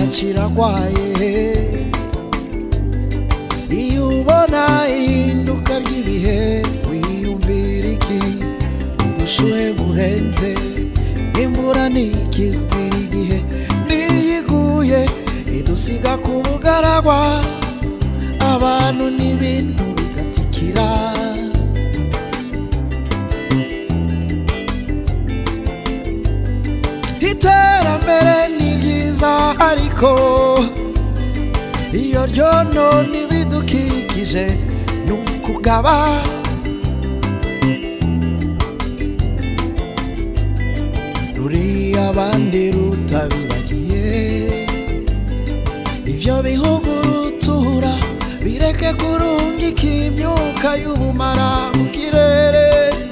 kiragwaye iyo ubona ihinduka ry'ibihe wiyumvira iki ubushuhe burenze imvura ntikigwira igihe niyiguye idusiga ku bugaragwa abantu n'ibintu bigatikira iterambere ni ryiza ariko iyo ryonona ibidukikije ni ukugaba ruriya abandi rutabibagiye ibyo bihugu rutura bireke kurungika imyuka y'ubumara mu kirere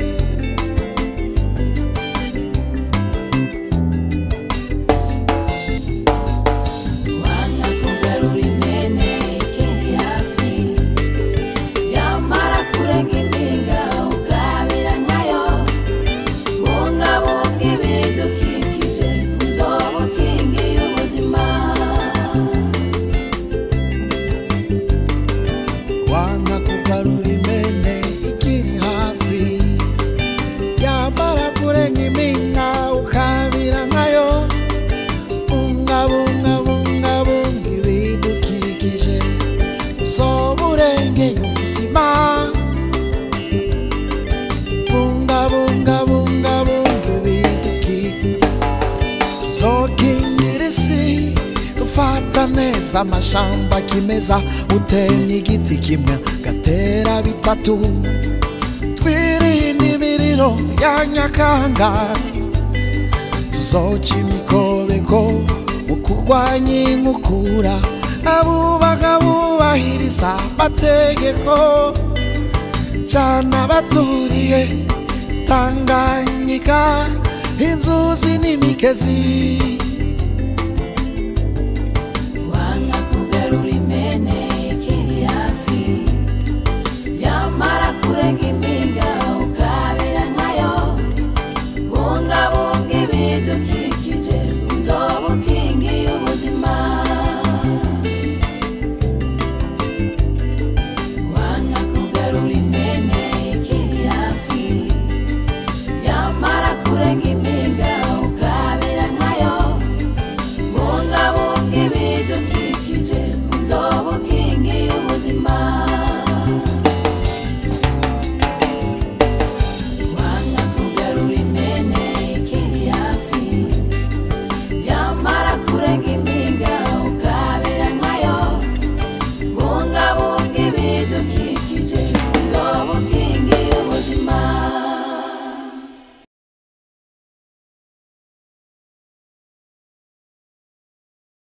wanga kugarura imene ikiri hafi yamara kurenga impinga ukabira nkayo bungabunga ibidukikije uzoba ukingiye ubuzima wanga kugarura imene ikiri hafi yamara kurenga impinga ukabira nkayo bungabunga bungabunga ibidukikije uzoba urengeye ubuzima bungabunga bungabunga ibidukikije tuzokingira isi dufata neza amashamba kimeza utemye igiti kimwe gatera bitatu twirinde imiriro ya nyakanga tuzoca imikobeko mu kurwanya inkukura abubaka bubahiriza amategeko cyane abaturiye tanganyika inzuzi n'imigezi wanga kugarura imene ikiri hafi yamara kurenga impinga ukabira nkayo bungabunga ibidukikije